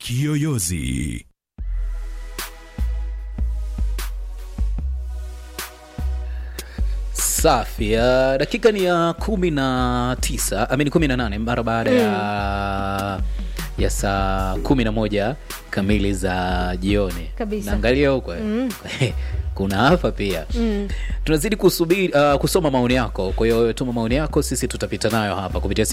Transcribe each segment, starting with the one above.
Kiyoyozi. Safi. Uh, dakika ni ya kumi na tisa amini kumi na nane mara baada ya ya saa kumi na moja kamili za jioni. Kabisa. Naangalia huko eh. kuna hapa pia tunazidi kusubiri uh, kusoma maoni yako. Kwa hiyo tuma maoni yako, sisi tutapita nayo hapa kupitia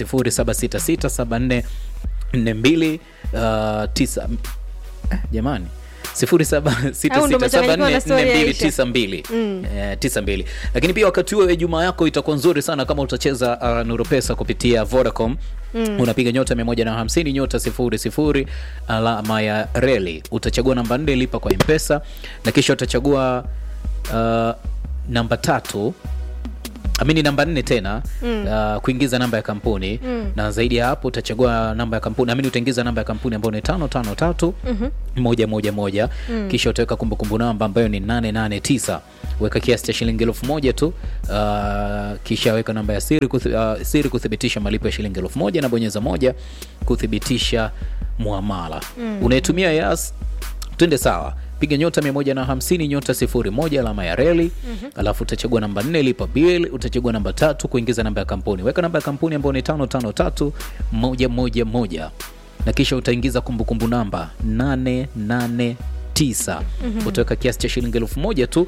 07667442 uh, tisa eh, jamani Au ndo umechanganyikiwa na story ya Aisha. 0766744292 eh, 92 lakini pia wakati huo Ijumaa yako itakuwa nzuri sana kama utacheza uh, Nuru Pesa kupitia Vodacom unapiga nyota 150 nyota 00 alama ya reli utachagua namba 4 lipa kwa mpesa na kisha utachagua uh, namba tatu amini namba nne tena uh, kuingiza namba ya kampuni na zaidi ya hapo utachagua namba ya kampuni amini utaingiza namba ya kampuni ambayo ni tano tano tatu moja moja moja kisha utaweka kumbukumbu namba ambayo ni 889 weka kiasi cha shilingi elfu moja tu uh, kisha weka namba ya siri, kuthi, uh, siri kuthibitisha malipo ya shilingi elfu moja na bonyeza moja kuthibitisha muamala unaitumia yas twende sawa piga nyota 150 nyota 01 alama ya reli alafu utachagua namba 4 lipa bill utachagua namba tatu kuingiza namba ya kampuni weka namba ya kampuni ambayo ni 553 111 na kisha utaingiza kumbukumbu namba 889 utaweka kiasi cha shilingi elfu moja tu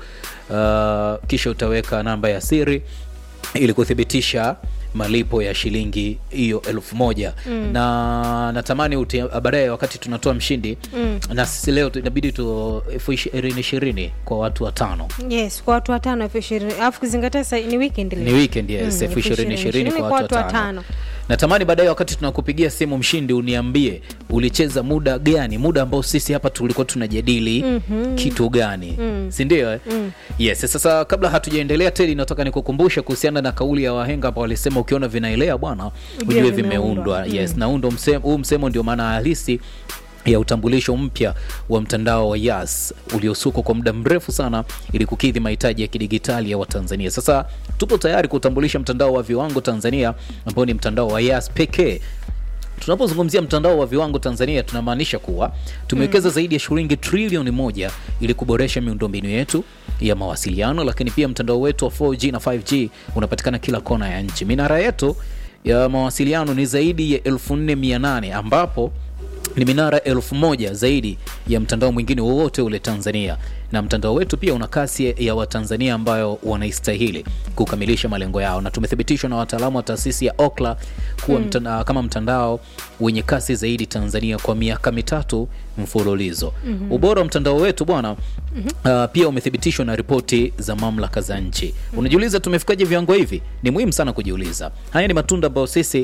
uh, kisha utaweka namba ya siri ili kuthibitisha malipo ya shilingi hiyo elfu moja na natamani uti- baadaye wakati tunatoa mshindi na sisi leo tu- inabidi tu elfu ishirini ishirini kwa watu watano yes kwa watu watano elfu ishirini alafu kuzingatia sa ni weekend ni leo. weekend yes Mm, elfu elfu ishirini ishirini kwa watu watano natamani baadaye wakati tunakupigia simu mshindi uniambie ulicheza muda gani muda ambao sisi hapa tulikuwa tunajadili kitu gani si ndio eh? yes sasa kabla hatujaendelea teli nataka nikukumbushe kuhusiana na kauli ya wahenga ambao walisema ukiona vinaelea bwana Ujue ujue vimeundwa. vimeundwa yes na huu ndo msemo, huu msemo ndio maana halisi ya utambulisho mpya wa mtandao wa Yas uliosukwa kwa muda mrefu sana ili kukidhi mahitaji ya kidigitali ya Watanzania. Sasa tupo tayari kutambulisha mtandao wa viwango Tanzania ambao ni mtandao wa Yas pekee. Tunapozungumzia mtandao wa viwango Tanzania tunamaanisha kuwa tumewekeza zaidi ya shilingi trilioni moja ili kuboresha miundombinu yetu ya mawasiliano, lakini pia mtandao wetu wa 4G na 5G unapatikana kila kona ya nchi. Minara yetu ya mawasiliano ni zaidi ya 4800 ambapo ni minara elfu moja zaidi ya mtandao mwingine wowote ule Tanzania, na mtandao wetu pia una kasi ya Watanzania ambayo wanaistahili kukamilisha malengo yao, na tumethibitishwa na wataalamu wa taasisi ya Ookla kuwa mtandao, kama mtandao wenye kasi zaidi Tanzania kwa miaka mitatu mfululizo. Ubora wa mtandao wetu bwana, uh, pia umethibitishwa na ripoti za mamlaka za nchi. Unajiuliza tumefikaje viwango hivi? Ni muhimu sana kujiuliza. Haya ni matunda ambayo sisi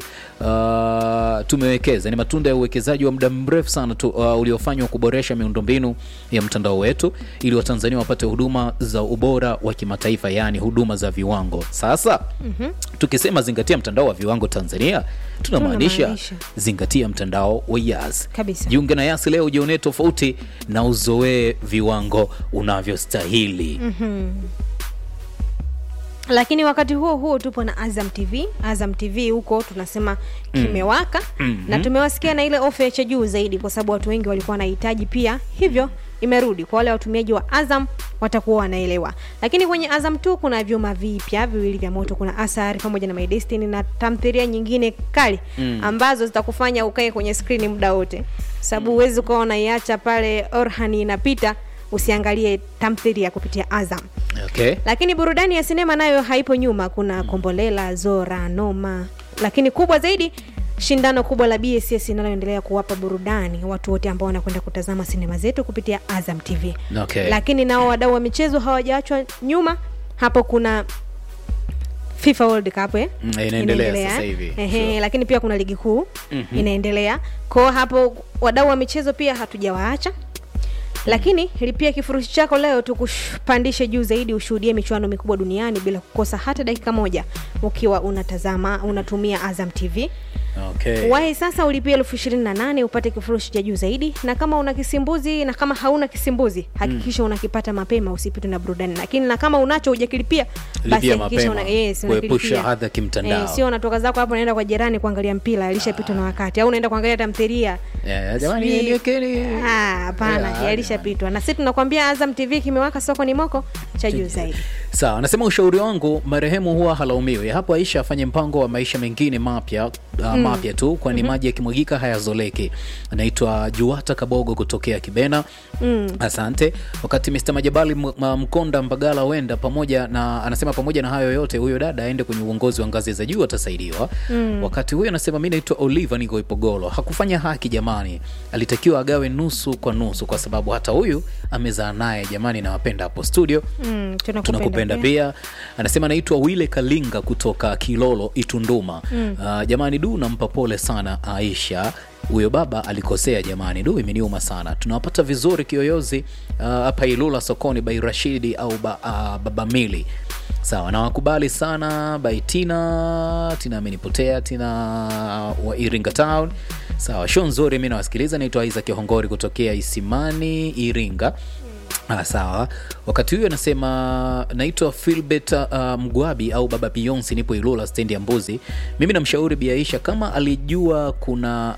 uh, tumewekeza, ni matunda ya uwekezaji wa muda mrefu sana tu, uh, uliofanywa kuboresha miundombinu ya mtandao wetu ili Watanzania wapate huduma za ubora wa kimataifa, yaani huduma za viwango. Sasa tukisema zingatia mtandao wa viwango Tanzania, tunamaanisha Tunamaanisha. zingatia mtandao wa Yas. Kabisa. Jiunge na Yas leo, ujionee tofauti na uzoee viwango unavyostahili. lakini wakati huo huo tupo na Azam TV. Azam TV huko tunasema kimewaka na tumewasikia na ile ofa ya cha juu zaidi, kwa sababu watu wengi walikuwa wanahitaji pia, hivyo imerudi kwa wale watumiaji wa Azam watakuwa wanaelewa. Lakini kwenye Azam tu kuna vyuma vipya viwili vya moto, kuna Asari pamoja na My Destiny na tamthilia nyingine kali ambazo zitakufanya ukae kwenye skrini muda wote, sababu huwezi ukawa unaiacha pale Orhani inapita usiangalie tamthilia kupitia Azam Okay. lakini burudani ya sinema nayo haipo nyuma. Kuna Kombolela, Zora, Noma, lakini kubwa zaidi shindano kubwa la BSS linaloendelea kuwapa burudani watu wote ambao wanakwenda kutazama sinema zetu kupitia Azam TV. Okay. Lakini nao wadau wa michezo hawajaachwa nyuma. Hapo kuna FIFA World Cup eh? Mm, inaendelea sasa eh? hivi. Ehe, Sure. lakini pia kuna ligi kuu inaendelea. Kwa hapo wadau wa michezo pia hatujawaacha lakini lipia kifurushi chako leo tukupandishe juu zaidi ushuhudie michuano mikubwa duniani bila kukosa hata dakika moja ukiwa unatazama unatumia Azam TV Okay. wahi sasa ulipia elfu ishirini na nane upate kifurushi cha juu zaidi na kama una kisimbuzi na kama hauna kisimbuzi hakikisha unakipata mapema usipitwe na burudani lakini na kama unacho hujakilipia basi Lipia hakikisha mapema, yes, kuepusha unakilipia. adha kimtandao. sio unatoka zako hapo unaenda kwa jirani kuangalia mpira alishapitwa na wakati au unaenda kuangalia tamthilia Yeah, jamani, Sijui- niwekeni. Ah, hapana Yeah, yalishapitwa na sisi tunakwambia azam tv kimewaka soko ni moko cha juu zaidi sawa anasema ushauri wangu marehemu huwa halaumiwi hapo aisha afanye mpango wa maisha mengine mapya uh, mapya tu kwani maji yakimwagika hayazoleki anaitwa juata kabogo kutokea kibena mm. asante wakati mr majabali M- Ma- mkonda mbagala wenda pamoja na anasema pamoja na hayo yote huyo dada aende kwenye uongozi wa ngazi za juu atasaidiwa mm. wakati huyo anasema mi naitwa oliva niko ipogolo hakufanya haki jamani alitakiwa agawe nusu kwa nusu kwa sababu hata huyu amezaa naye jamani nawapenda hapo studio mm, tunakupenda pia anasema anaitwa wile kalinga kutoka kilolo itunduma mm. uh, jamani du nampa pole sana aisha huyo baba alikosea jamani du imeniuma sana tunawapata vizuri kiyoyozi uh, hapa ilula sokoni bai rashidi au ba, uh, baba mili sawa nawakubali sana bai tina tina amenipotea tina wa iringa town sawa show nzuri mi nawasikiliza naitwa isaac hongori kutokea isimani iringa Ah, sawa wakati huyo anasema naitwa filbert uh, mgwabi au baba beyonce nipo ilula stendi ya mbuzi mimi namshauri biaisha kama alijua kuna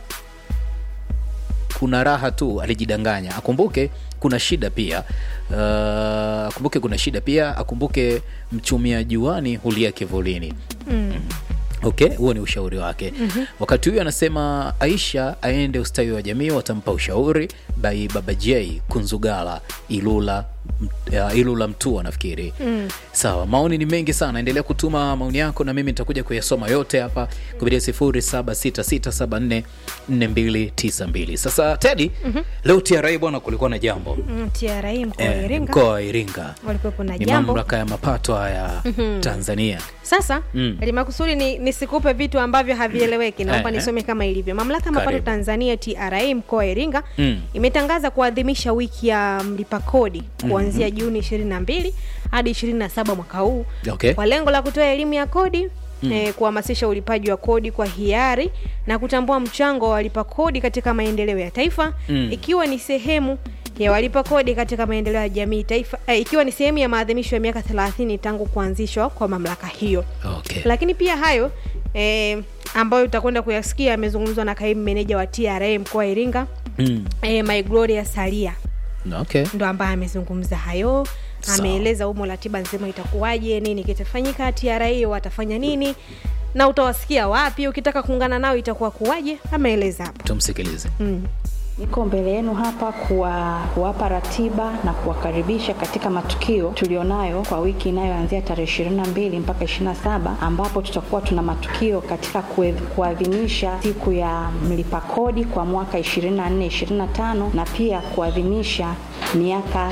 kuna raha tu alijidanganya akumbuke kuna shida pia uh, akumbuke kuna shida pia akumbuke mchumia juani hulia kivulini mm. okay huo ni ushauri wake mm-hmm. wakati huyo anasema aisha aende ustawi wa jamii watampa ushauri by baba j kunzugala ilula m- uh, ilula mtua nafikiri mm. sawa maoni ni mengi sana endelea kutuma maoni yako na mimi nitakuja kuyasoma yote hapa kupitia sifuri saba sita sita saba nne nne mbili tisa mbili sasa tedi mm-hmm. leo tra bwana kulikuwa na jambo Mm, TRA mkoa wa Eh, Iringa mkoa wa iringa walikuwepo na ni jambo mamlaka ya mapato haya tanzania sasa Mm. limakusudi ni nisikupe vitu ambavyo havieleweki naomba Eh, eh. nisome kama ilivyo mamlaka ya mapato Karibu. tanzania tra mkoa wa iringa Mm. imetangaza kuadhimisha wiki ya mlipa kodi kuanzia juni 22 hadi 27 mwaka huu Okay. kwa lengo la kutoa elimu ya kodi mm. eh, kuhamasisha ulipaji wa kodi kwa hiari na kutambua mchango wa walipa kodi katika maendeleo ya taifa Mm. ikiwa ni sehemu ya walipa kodi katika maendeleo ya jamii taifa eh, ikiwa ni sehemu ya maadhimisho ya miaka 30 tangu kuanzishwa kwa mamlaka hiyo okay. lakini pia hayo eh, ambayo utakwenda kuyasikia amezungumzwa na kaimu meneja wa tra mkoa wa iringa mm. eh, my gloria salia okay. ndo ambaye amezungumza hayo Sawa. ameeleza humo ratiba nzima itakuwaje nini kitafanyika tra watafanya nini na utawasikia wapi ukitaka kuungana nao itakuwa kuwaje ameeleza hapo tumsikilize mm. Niko mbele yenu hapa kuwa, kuwapa ratiba na kuwakaribisha katika matukio tulionayo kwa wiki inayoanzia tarehe 22 mpaka 27 ambapo tutakuwa tuna matukio katika kue- kuadhimisha siku ya mlipa kodi kwa mwaka 24 25 na pia kuadhimisha miaka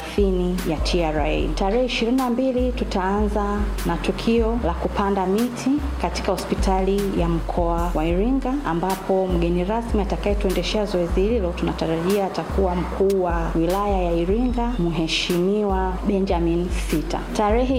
30 ya TRA. Tarehe 22 tutaanza na tukio la kupanda miti katika hospitali ya mkoa wa Iringa ambapo mgeni rasmi atakayetuendeshea zoezi hilo tunatarajia atakuwa mkuu wa wilaya ya Iringa Mheshimiwa Benjamin Sita. Tarehe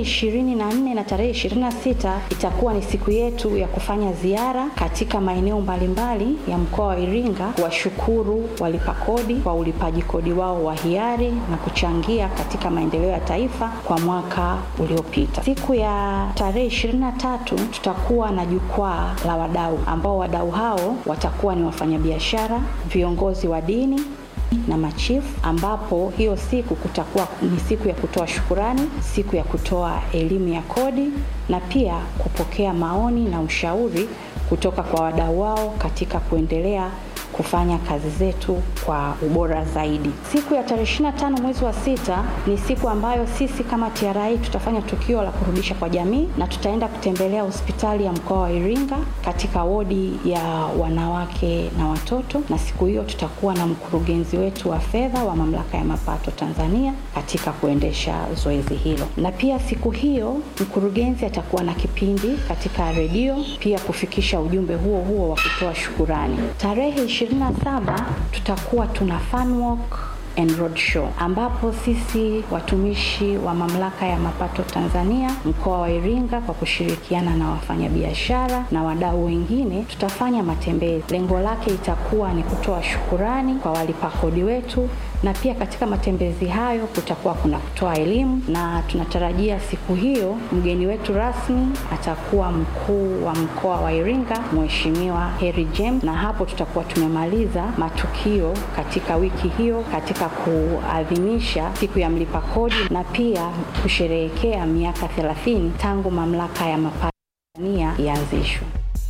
24 na tarehe 26 itakuwa ni siku yetu ya kufanya ziara katika maeneo mbalimbali ya mkoa wa Iringa kuwashukuru walipa kodi kwa ulipaji kodi wao wa hiari na kuchangia katika maendeleo ya taifa kwa mwaka uliopita. Siku ya tarehe 23 tutakuwa na jukwaa la wadau ambao wadau hao watakuwa ni wafanyabiashara, viongozi wa dini na machifu ambapo hiyo siku kutakuwa ni siku ya kutoa shukurani, siku ya kutoa elimu ya kodi na pia kupokea maoni na ushauri kutoka kwa wadau wao katika kuendelea kufanya kazi zetu kwa ubora zaidi. Siku ya tarehe 25 mwezi wa sita ni siku ambayo sisi kama TRA tutafanya tukio la kurudisha kwa jamii na tutaenda kutembelea hospitali ya mkoa wa Iringa katika wodi ya wanawake na watoto, na siku hiyo tutakuwa na mkurugenzi wetu wa fedha wa mamlaka ya mapato Tanzania katika kuendesha zoezi hilo, na pia siku hiyo mkurugenzi atakuwa na kipindi katika redio pia kufikisha ujumbe huo huo wa kutoa shukurani. Tarehe 27 tutakuwa tuna fun walk and Road Show, ambapo sisi watumishi wa mamlaka ya mapato Tanzania mkoa wa Iringa kwa kushirikiana na wafanyabiashara na wadau wengine tutafanya matembezi. Lengo lake itakuwa ni kutoa shukurani kwa walipa kodi wetu, na pia katika matembezi hayo kutakuwa kuna kutoa elimu, na tunatarajia siku hiyo mgeni wetu rasmi atakuwa mkuu wa mkoa wa Iringa Mheshimiwa Heri James, na hapo tutakuwa tumemaliza matukio katika wiki hiyo katika kuadhimisha siku ya mlipa kodi na pia kusherehekea miaka 30 tangu mamlaka ya mapato Tanzania ianzishwe.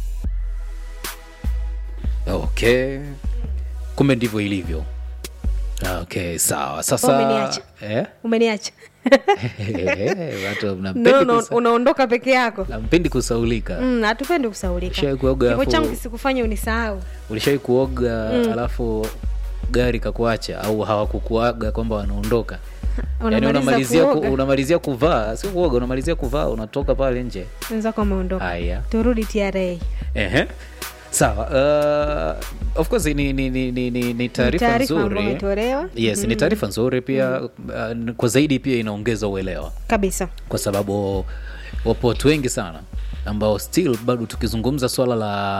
Okay, kumbe ndivyo ilivyo. Okay, sawa. Sasa Umeniacha. eh? umeniacha watu no, mnampendi no, kusa- unaondoka peke yako mnampendi kusaulika. Mm, hatupendi kusaulika Ulishawahi kuoga kifo alafu- changu kisikufanya unisahau Ulishawai kuoga alafu gari kakuacha au hawakukuaga kwamba wanaondoka? Yaani Unamaliza unamalizia ku, kuoga. unamalizia kuvaa, sio kuoga, unamalizia kuvaa, unatoka pale nje. wenzako wameondoka Haya. turudi tra Ehe. Sawa. Uh, of course ni ni ni ni, ni, ni taarifa taarifa ambayo nzuri. imetolewa. Yes, ni taarifa nzuri pia uh, kwa zaidi pia inaongeza uelewa kabisa kwa sababu wapo watu wengi sana ambao still bado tukizungumza swala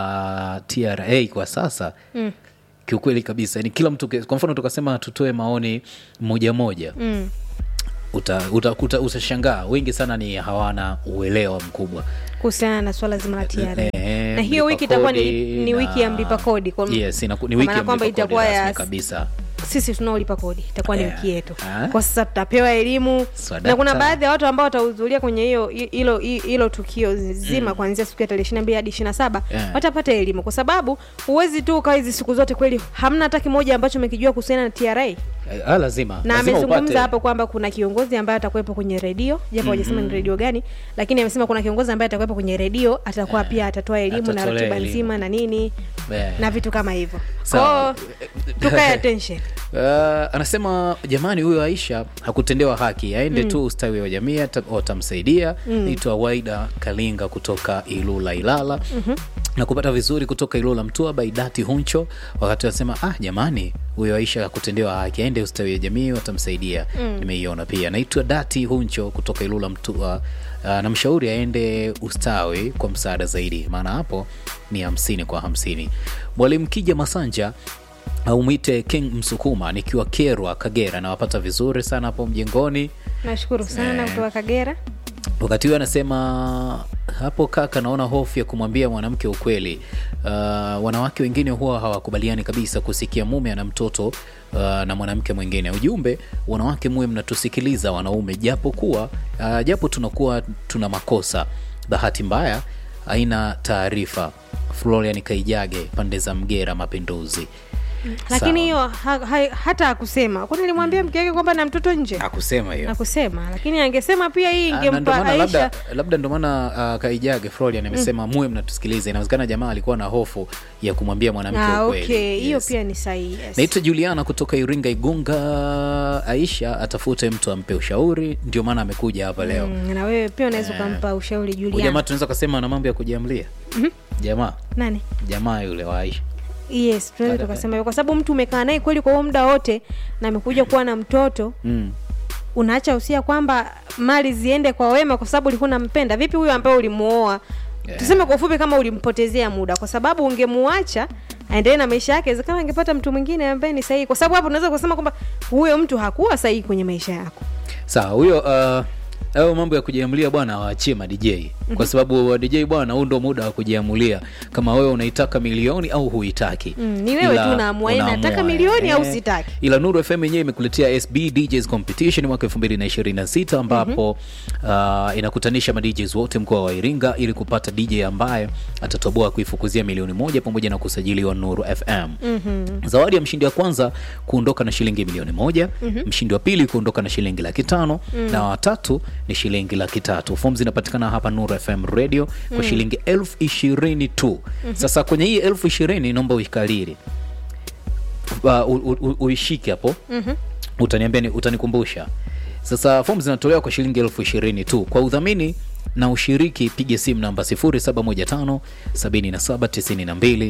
la TRA kwa sasa mm. kiukweli kabisa ni kila mtu kwa mfano tukasema tutoe maoni moja moja mm. uta, uta, uta, utashangaa wengi sana ni hawana uelewa mkubwa kuhusiana na swala zima la TRA Eh, na hiyo mlipa wiki itakuwa ni, kodi ni na- wiki ya mlipa kodi kwa- yes, inaku- ni kwa wiki maana ya kwamba mlipa kodi itakuwa rasmi ya kabisa sisi tunaolipa kodi itakuwa ni Yeah. wiki yetu Ah. kwa sasa tutapewa elimu Swadakta. na kuna baadhi ya watu ambao watahudhuria kwenye hiyo hilo hilo tukio zima kuanzia siku ya tarehe ishiri na mbili hadi ishiri na saba Yeah. watapata elimu kwa sababu huwezi tu ukawa hizi siku zote kweli hamna hata kimoja ambacho umekijua kuhusiana na tra Eh, ah, lazima na lazima amezungumza upate. hapo kwamba kuna kiongozi ambaye atakuwepo kwenye redio japo hajasema ni redio gani lakini amesema kuna kiongozi ambaye atakuwepo kwenye redio atakuwa pia atatoa elimu na atatolea ratiba elimu. nzima na nini Eh. na vitu kama hivyo Sawa. kwao tukae attention Uh, anasema jamani, huyo Aisha hakutendewa haki, aende tu ustawi wa jamii ata- watamsaidia. Naitwa Waida Kalinga kutoka Ilula Ilala na kupata vizuri kutoka Ilula Mtua Baidati Huncho, wakati anasema ah, jamani, huyo Aisha hakutendewa haki, aende ustawi wa jamii watamsaidia. Nimeiona pia. Naitwa Dati Huncho kutoka Ilula Mtua. Uh, namshauri aende ustawi kwa msaada zaidi, maana hapo ni hamsini kwa hamsini. Mwalimu Kija Masanja au mwite King Msukuma nikiwa Kerwa, Kagera. Nawapata vizuri sana hapo mjengoni. nashukuru sana kutoka kagera Wakati huyo anasema hapo, kaka, naona hofu ya kumwambia mwanamke ukweli. Uh, wanawake wengine huwa hawakubaliani kabisa kusikia mume ana mtoto uh, na mwanamke mwingine. Ujumbe, wanawake muwe mnatusikiliza wanaume, japo kuwa uh, japo tunakuwa tuna makosa. Bahati mbaya haina taarifa. Florian Kaijage, pande za Mgera, Mapinduzi. lakini Sawa. hiyo ha, ha, hata akusema kwani alimwambia mke wake kwamba na mtoto nje Hakusema hiyo. akusema lakini angesema pia hii Ah, na ndo ingempa maana aisha labda, labda ndo maana uh, Kaijage Florian amesema muwe mnatusikiliza. Inawezekana jamaa alikuwa na hofu ya kumwambia mwanamke ah, ukweli. okay hiyo Yes. pia ni sahihi yes. Naitwa Juliana kutoka Iringa Igunga. Aisha atafute mtu ampe ushauri, ndio maana amekuja hapa leo. Mm, na wewe pia unaweza ukampa ushauri Huyu Juliana jamaa tunaweza kusema ana mambo ya kujiamlia. Jamaa nani jamaa yule wa Aisha yes tunaweza Ada- tukasema hivyo kwa sababu mtu umekaa naye kweli kwa huo muda wote na amekuja kuwa na mtoto mm. unaacha usia kwamba mali ziende kwa wema kwa sababu ulikuwa unampenda vipi huyo ambaye ulimuoa Yeah. tuseme kwa ufupi kama ulimpotezea muda kwa sababu ungemuacha aendelee na maisha yake kama angepata mtu mwingine ambaye ni sahihi kwa sababu hapo unaweza kusema kwamba huyo mtu hakuwa sahihi kwenye maisha yako Sawa, huyo uh, hayo mambo ya kujiamulia bwana waachie ma DJ kwa sababu wa DJ bwana, huu ndo muda wa kujiamulia kama wewe unaitaka milioni au huitaki. Mm, ni wewe Ila tu unaamua, eh, unaamua, nataka milioni au eh. sitaki. Ila Nuru FM yenyewe imekuletea SB DJs Competition mwaka 2026 ambapo uh, inakutanisha ma DJs wote mkoa wa Iringa ili kupata DJ ambaye atatoboa kuifukuzia milioni moja pamoja na kusajiliwa Nuru FM. Zawadi ya mshindi wa kwanza kuondoka na shilingi milioni moja, mshindi wa pili kuondoka na shilingi laki tano na watatu ni shilingi laki tatu. Fomu zinapatikana hapa Nuru FM Radio kwa shilingi elfu ishirini tu. Sasa kwenye hii elfu ishirini naomba uikalili uh, u- u- u- uishike hapo utaniambia ni- utanikumbusha sasa fomu zinatolewa kwa shilingi elfu ishirini tu kwa udhamini na ushiriki piga simu namba 0715 7792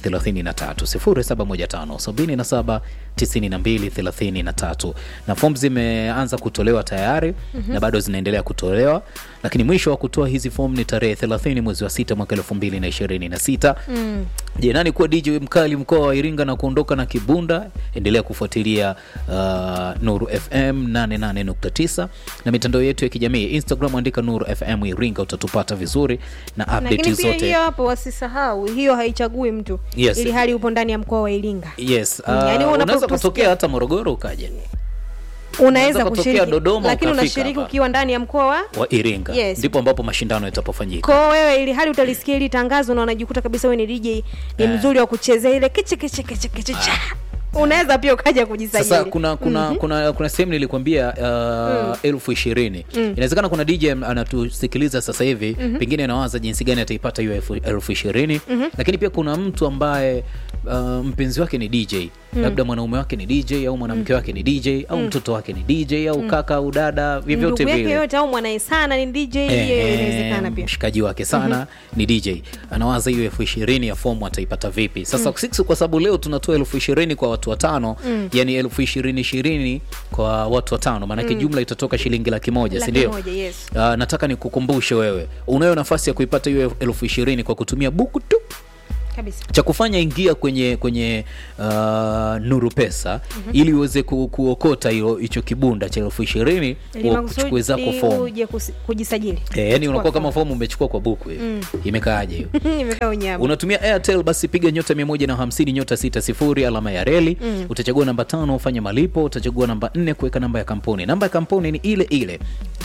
0715 77 9233 na fomu zimeanza kutolewa tayari na bado zinaendelea kutolewa, lakini mwisho wa kutoa hizi fomu ni tarehe 30 mwezi wa sita mwaka 2026. Je, nani kuwa DJ mkali mkoa wa Iringa na kuondoka na kibunda? Endelea kufuatilia uh, Nuru FM 88.9 na mitandao yetu ya kijamii Instagram, andika Nuru FM Iringa, utatupata vizuri na update lakini pia zote. hiyo hapo wasisahau hiyo haichagui mtu Yes. ili hali upo ndani ya mkoa wa iringa Yes, uh, Mm, yaani unapo- unaweza tusikia- kutokea hata Morogoro ukaja unaweza kutokea kushiriki Dodoma lakini ukafika unashiriki hapa. ukiwa ndani ya mkoa wa wa Iringa, Yes. ndipo ambapo mashindano yatapofanyika. kwao wewe ili hali utalisikia hili tangazo na unajikuta kabisa wewe ni DJ ni mzuri wa kuchezea ile kiche kiche kiche kiche cha unaweza pia ukaja kujisajili Sasa kuna kuna kuna kuna sehemu nilikwambia uh, elfu ishirini inawezekana kuna DJ anatusikiliza sasa hivi pengine anawaza jinsi gani ataipata hiyo elfu- elfu ishirini lakini pia kuna mtu ambaye uh, mpenzi wake ni DJ labda mwanaume wake ni DJ au mwanamke wake ni DJ au mtoto wake ni DJ au kaka au dada vyovyote ndugu yake vile yote au mwanae sana ni DJ hiyo Eh, inawezekana pia mshikaji wake sana ni DJ anawaza hiyo elfu ishirini ya fomu ataipata vipi sasa sisi kwa sababu leo tunatoa elfu ishirini kwa watu watano yani elfu ishirini ishirini kwa watu watano maanake jumla itatoka shilingi laki moja Laki sindio moja, yes. Ah, nataka nikukumbushe wewe unayo nafasi ya kuipata hiyo elfu ishirini kwa kutumia buku tu kabisa cha kufanya ingia kwenye kwenye uh, nuru pesa ili uweze ku, kuokota hilo hicho kibunda cha elfu ishirini Ili uchukue zako makusudi fomu uje kusi- kujisajili Eh, yani unakuwa kama fomu. fomu umechukua kwa buku hivi imekaaje hiyo imekaa unyama unatumia airtel basi piga nyota 150 nyota 60 alama ya reli utachagua namba tano ufanye malipo utachagua namba nne kuweka namba ya kampuni namba ya kampuni ni ile ile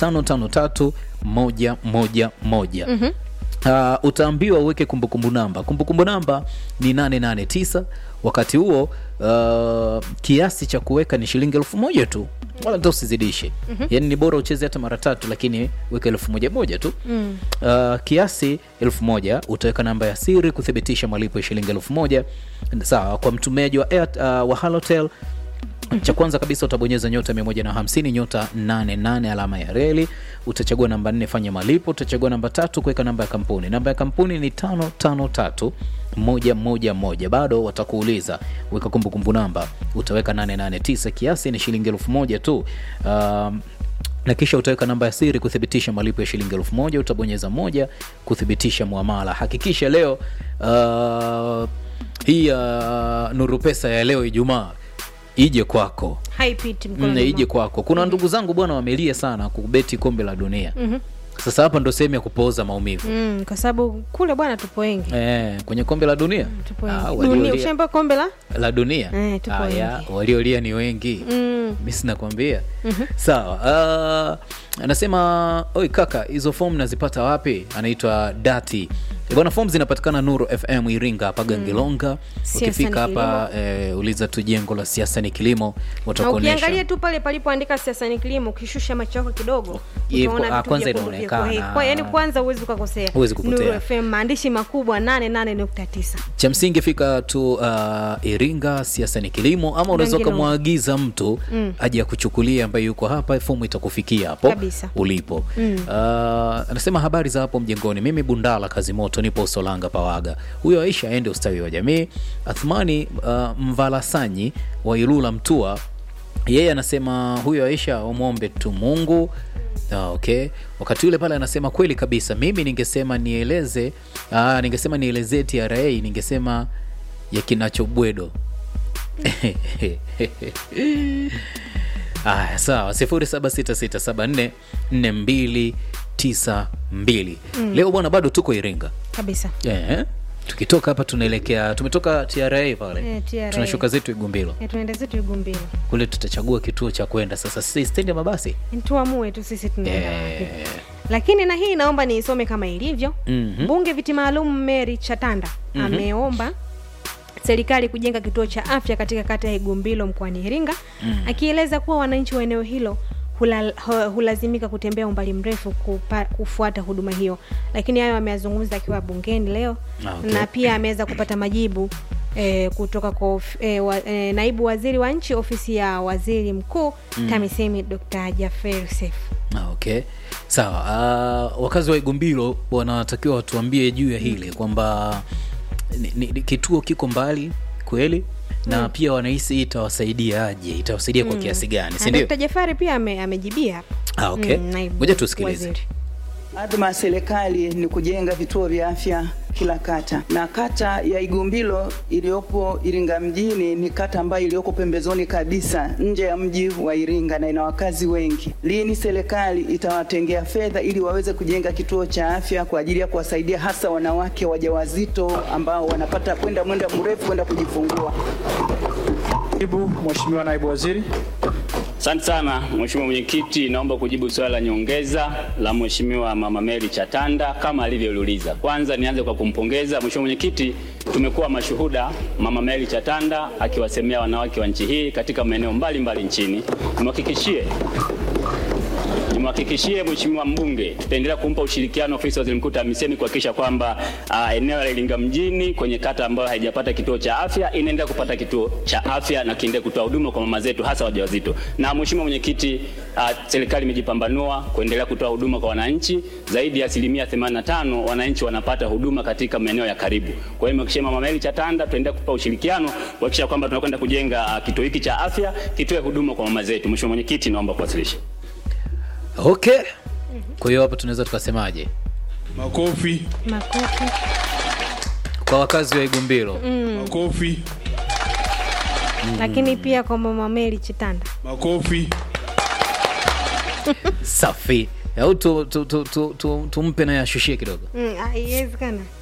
553111 Uh, utaambiwa uweke kumbukumbu namba kumbukumbu namba ni 889 wakati huo uh, kiasi cha kuweka ni shilingi elfu moja tu wala hata usizidishe yaani ni bora ucheze hata mara tatu lakini weka elfu moja moja tu uh, kiasi elfu moja utaweka namba ya siri kuthibitisha malipo ya shilingi elfu moja sawa kwa mtumiaji wa, Air, uh, wa halotel cha kwanza kabisa utabonyeza nyota 150 nyota 88 alama ya reli utachagua namba 4 fanya malipo utachagua namba tatu kuweka namba ya kampuni namba ya kampuni ni 553 moja moja moja bado watakuuliza weka kumbukumbu namba utaweka 889 kiasi ni shilingi elfu moja tu um, na kisha utaweka namba ya siri kuthibitisha malipo ya shilingi elfu moja utabonyeza moja kuthibitisha muamala hakikisha leo uh, hii ya nuru pesa ya leo ijumaa ije kwako haipiti Mm, mkono ije kwako kuna ndugu zangu bwana wamelia sana kubeti kombe la dunia sasa hapa ndo sehemu ya kupooza maumivu mm, kwa sababu kule bwana tupo wengi eh, kwenye kombe la dunia tupo Ah, wengi dunia waliolia- ushaambia kombe la la dunia Eh, tupo Aya, wengi. waliolia ni wengi mm. mi sinakwambia sawa uh, anasema oi kaka hizo fomu nazipata wapi anaitwa dati Eh, bwana fomu zinapatikana nuru fm iringa hapa gangelonga Siasa ni ukifika hapa eh, uliza tu jengo la siasa ni kilimo na watakuonyesha ukiangalia tu pale palipoandika siasa ni kilimo ukishusha macho yako kidogo Ye- utaona ah, vitu kwanza vyekundu inaonekana. vyekundu. Kwa- yaani kwanza huwezi ukakosea Huwezi kupotea. Nuru FM maandishi makubwa 88.9 cha msingi fika tu uh, iringa siasa ni kilimo ama unaweza Gangilonga. ukamwagiza mtu aje akuchukulia ambaye yuko hapa fomu itakufikia hapo Kabisa. ulipo uh, anasema habari za hapo mjengoni mimi bundala kazi moto nipo usolanga pawaga huyo aisha aende ustawi wa jamii athmani uh, mvalasanyi wa ilula mtua yeye anasema huyo aisha umwombe tu mungu Ah, okay wakati ule pale anasema kweli kabisa mimi ningesema nieleze ah, ningesema nielezee tra ningesema ya kinachobwedo aya sawa 0766744292 leo bwana bado tuko iringa kabisa eh, tukitoka hapa tunaelekea tumetoka tra pale Eh, TRA. tunashuka zetu igumbilo Eh, tunaenda zetu igumbilo kule tutachagua kituo cha kwenda sasa si stendi ya mabasi tuamue tu sisi tunaenda wapi eh, lakini na hii naomba niisome kama ilivyo Mhm. mbunge viti maalum mary chatanda ameomba serikali kujenga kituo cha afya katika kata ya igumbilo mkoani iringa akieleza kuwa wananchi wa eneo hilo hula, hu- hulazimika kutembea umbali mrefu kupa, kufuata huduma hiyo lakini hayo ameyazungumza akiwa bungeni leo Ah, okay. na pia ameweza kupata majibu E, kutoka kwa of, e, wa, e, naibu waziri wa nchi ofisi ya waziri mkuu TAMISEMI Dr. Jaffer Seif. Ah, okay sawa uh, wakazi wa igumbilo wanatakiwa watuambie juu ya hili kwamba ni, ni, ni, kituo kiko mbali kweli na pia wanahisi hii itawasaidiaje itawasaidia kwa kiasi gani Na sindio Dkt. Jafari pia ame, amejibia hapa. ah, okay. Mm, naibu ngoja tusikilize waziri. Adhma ya serikali ni kujenga vituo vya afya kila kata, na kata ya Igumbilo iliyopo Iringa mjini ni kata ambayo iliyoko pembezoni kabisa nje ya mji wa Iringa na ina wakazi wengi. Lini serikali itawatengea fedha ili waweze kujenga kituo cha afya kwa ajili ya kuwasaidia hasa wanawake wajawazito ambao wanapata kwenda mwenda mrefu kwenda kujifungua? Karibu Mheshimiwa Naibu Waziri. Asante sana Mheshimiwa Mwenyekiti, naomba kujibu swali la nyongeza la Mheshimiwa Mama Mary Chatanda kama alivyoliuliza. Kwanza nianze kwa kumpongeza Mheshimiwa Mwenyekiti, tumekuwa mashuhuda Mama Mary Chatanda akiwasemea wanawake wa nchi hii katika maeneo mbalimbali nchini. Nimhakikishie nimhakikishie Mheshimiwa mbunge tutaendelea kumpa ushirikiano ofisi ya waziri mkuu TAMISEMI kuhakikisha kwamba uh, eneo la Iringa mjini kwenye kata ambayo haijapata kituo cha afya inaendelea kupata kituo cha afya na kiendelee kutoa huduma kwa mama zetu hasa wajawazito. Na Mheshimiwa Mwenyekiti, uh, serikali imejipambanua kuendelea kutoa huduma kwa wananchi. Zaidi ya asilimia 85 wananchi wanapata huduma katika maeneo ya karibu. Kwa hiyo nimhakikishie Mama Mary Chatanda tutaendelea kupa ushirikiano kuhakikisha kwamba tunakwenda kujenga uh, kituo hiki cha afya kitoe huduma kwa mama zetu. Mheshimiwa Mwenyekiti, naomba kuwasilisha. okay kwa hiyo hapa tunaweza tukasemaje Makofi, Makofi. kwa wakazi wa igumbilo makofi, Lakini pia kwa Mama Mary Chitanda. makofi. safi au tumpe tu, tu, tu, tu, tumpe na yashushie kidogo Mm, ah, Iwezekana.